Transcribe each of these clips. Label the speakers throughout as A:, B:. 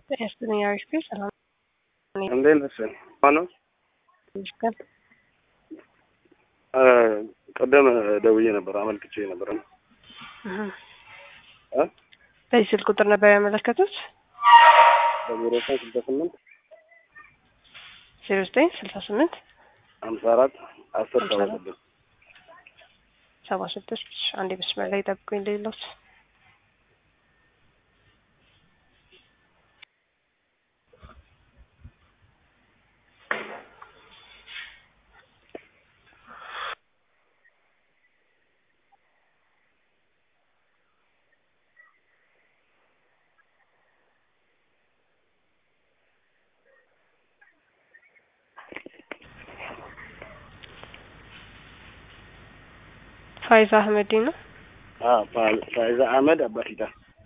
A: ጤና አሪፍ ሰላም
B: እንዴት ነሽ? ማነው?
A: ይመስገን።
B: ቀደም ደውዬ ነበር አመልክቼ ነበር ነው እ
A: በዚህ ስልክ ቁጥር ነበር ያመለከቱት
B: በዜሮ ዘጠኝ ስልሳ ስምንት
A: ዜሮ ዘጠኝ ስልሳ ስምንት
B: ሀምሳ አራት አስር ሰባ ስድስት
A: ሰባ ስድስት አንዴ መስመር ላይ ጠብቁኝ ሌሎች ፋይዛ አህመዲ ነው።
B: ፋይዛ አህመድ አባፊታ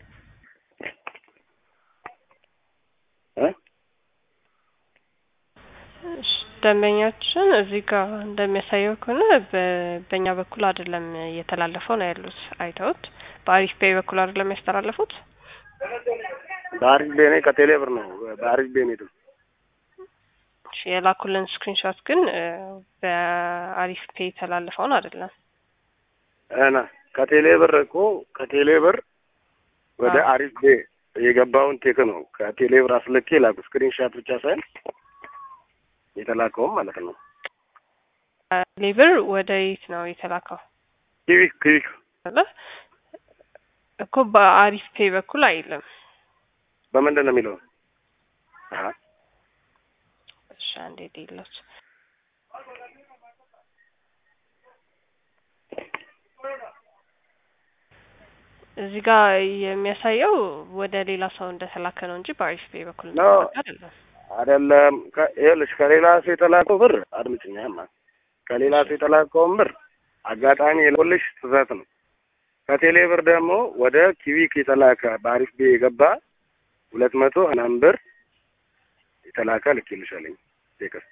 A: እሺ፣ ደንበኛችን እዚህ ጋር እንደሚያሳየው ከሆነ በ- በእኛ በኩል አይደለም እየተላለፈው ነው ያሉት። አይተውት በአሪፍ ፔይ በኩል አይደለም ያስተላለፉት።
B: በአሪፍ ቤኔ ከቴሌ ብር ነው በአሪፍ ቤኔ ነው
A: እሺ፣ የላኩልን ስክሪንሾት ግን እ፣ በአሪፍ ፔይ የተላለፈውን አይደለም።
B: እና ከቴሌ ብር እኮ ከቴሌ ብር ወደ
A: አዎ።
B: አሪፍ ቤ የገባውን ቴክ ነው ከቴሌ ብር አስልኬ ላኩ። ስክሪን ሻት ብቻ ሳይሆን የተላከውም ማለት ነው።
A: ሌብር ወደ የት ነው የተላከው?
B: ኪዊክ ኪዊክ
A: አለ እኮ በአሪፍ ፔይ በኩል አይልም።
B: በምንድን ነው የሚለው? አሀ
A: እሺ አንዴ ሌሎች እዚህ ጋር የሚያሳየው ወደ ሌላ ሰው እንደተላከ ነው እንጂ በአሪፍ ፔይ በኩል
B: ኖ።
A: እንደተላከ አይደለም።
B: አይደለም። ከ- ይኸውልሽ ከሌላ ሰው የተላከው ብር አድምጭኛማ፣ ከሌላ ሰው የተላከውን ብር አጋጣሚ የልኩልሽ ስህተት ነው። ከቴሌ ብር ደግሞ ወደ ኪዊክ የተላከ በአሪፍ ቤ የገባ ሁለት መቶ ምናምን ብር የተላከ ልኬልሻለኝ ቴክስት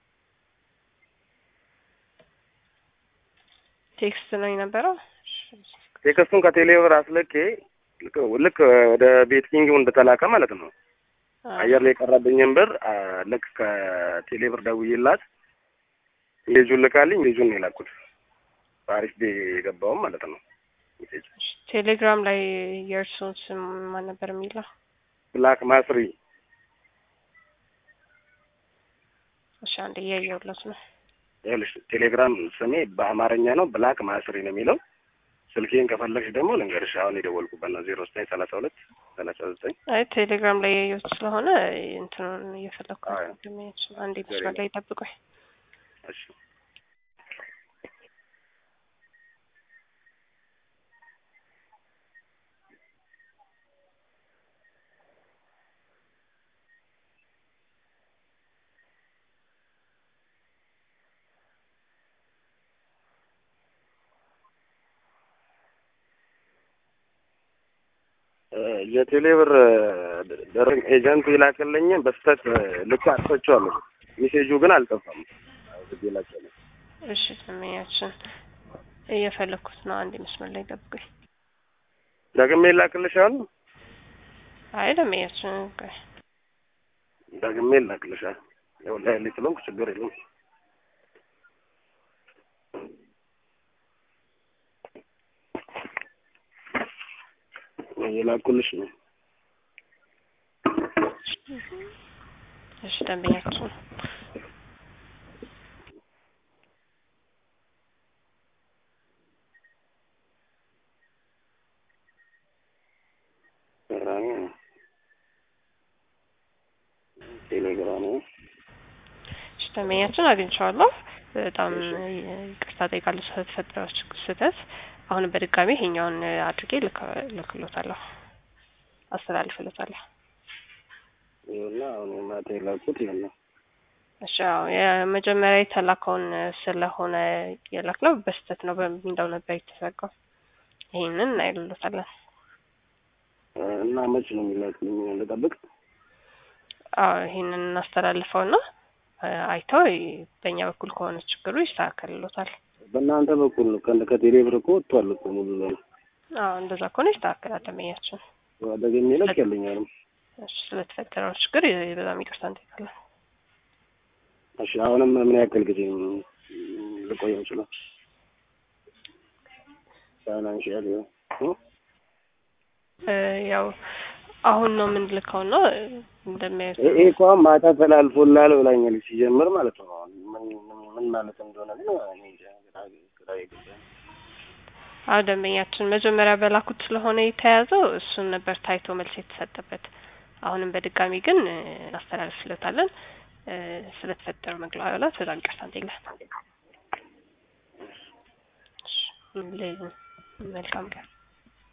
A: ቴክስት ነው የነበረው።
B: ቴክስቱን ከቴሌ ብር አስልኬ ልክ ልክ ወደ ቤት ኪንግ እንደተላከ ማለት ነው።
A: አዎ።
B: አየር ላይ የቀረብኝን ብር አ፣ ልክ ከቴሌ ብር ደውዬላት ሜጁን ልካልኝ ሜጁን ነው የላኩት በአሪፍ ቤ የገባውም ማለት ነው። ሜሴጅ
A: እሺ፣ ቴሌግራም ላይ የእርስዎን ስም ማን ነበር የሚለው?
B: ብላክ ማስሪ
A: እሺ አንዴ እያየሁለት ነው።
B: ይኸውልሽ ቴሌግራም ስሜ በአማርኛ ነው ብላክ ማስሪ ነው የሚለው። ስልኬን ከፈለግሽ ደግሞ ልንገርሽ አሁን የደወልኩበት ነው ዜሮ ዘጠኝ ሰላሳ ሁለት ሰላሳ ዘጠኝ
A: አይ ቴሌግራም ላይ ያየሁት ስለሆነ እንትኑን እየፈለኩ ነው።
B: አዎ።
A: ደመኞች አንዴ መስመር ላይ ጠብቁኝ።
B: እሺ የቴሌ ብር ደረግ ኤጀንቱ ይላክልኝ በስተት ልክ አጥፈቸዋለሁ። ሜሴጁ ግን አልጠፋም። ግድ ይላቸዋል።
A: እሺ ደመኛችን እየፈለኩት ነው። አንዴ መስመር ላይ ጠብቁኝ።
B: ደግሜ ይላክልሻል።
A: አይ ደመኛችን ቆይ
B: ደግሜ ይላክልሻል። ያው ላይ ላይ ስለሆንኩ ችግር የለም። የላኩልሽ ነው።
A: እሺ ደንበኛችን
B: ቴሌግራም ቴሌግራም
A: እሺ ደንበኛችን አግኝቼዋለሁ። በጣም ይቅርታ ጠይቃለሁ ስለተፈጠረው ስህተት። አሁን በድጋሚ ይሄኛውን አድርጌ ልክ- ልክሎታለሁ፣ አስተላልፍሎታለሁ።
B: ይኸውና አሁን ማታ የላኩት ይሄን ነው።
A: እሺ አዎ የመጀመሪያ የተላከውን ስለሆነ የላክነው በስህተት ነው በሚለው ነበር የተዘጋው። ይሄንን እናይልሎታለን።
B: እና መች ነው የሚላክልኝ? ልጠብቅ?
A: አዎ ይሄንን እናስተላልፈውና አይተው በእኛ በኩል ከሆነ ችግሩ ይስተካከልሎታል።
B: በእናንተ በኩል ነው። ከ- ከቴሌ ብር እኮ ወጥቷል እኮ ሙሉ ለሙሉ።
A: አዎ እንደዛ ከሆነ ይስተካከላል። ደንበኛችን
B: ደግሜ ልክ ያለኛል
A: እሺ ስለተፈጠረው ችግር የ- በጣም ይቅርታ እንጠይቃለን።
B: እሺ አሁንም ምን ያክል ጊዜ ልቆየው ይችላል? ፋይናንሽያል
A: እ ያው አሁን ነው የምንልከው እና እንደሚያዩት
B: ይሄ እኮ አሁን ማታ ተላልፎላል ብላኛለች ሲጀምር ማለት ነው። አሁን ምን ምን- ምን ማለት እንደሆነ ግን እኔ እንጃ፣ ግራ ግራ የገባኝ
A: አዎ ደንበኛችን መጀመሪያ በላኩት ስለሆነ የተያዘው እሱን ነበር ታይቶ መልስ የተሰጠበት። አሁንም በድጋሚ ግን እ እናስተላልፍለታለን። እ ስለተፈጠረው መግባባት በጣም ይቅርታ እንጠይቃለን። እሺ፣ መልካም ቀን